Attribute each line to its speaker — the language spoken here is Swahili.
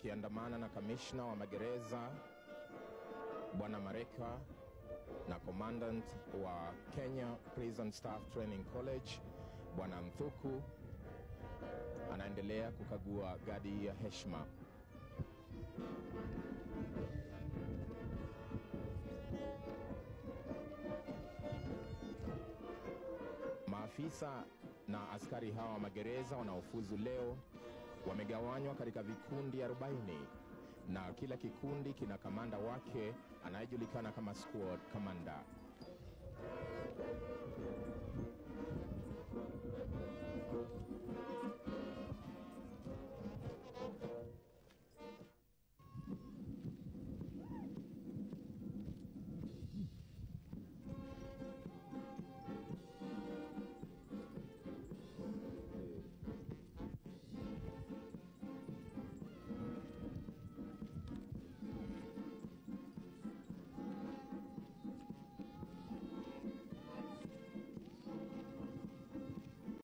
Speaker 1: wakiandamana na kamishna wa magereza Bwana Mareka na commandant wa Kenya Prison Staff Training College Bwana Mthuku anaendelea kukagua gadi ya heshima. Maafisa na askari hawa wa magereza wanaofuzu leo wamegawanywa katika vikundi 40 na kila kikundi kina kamanda wake anayejulikana kama squad commander.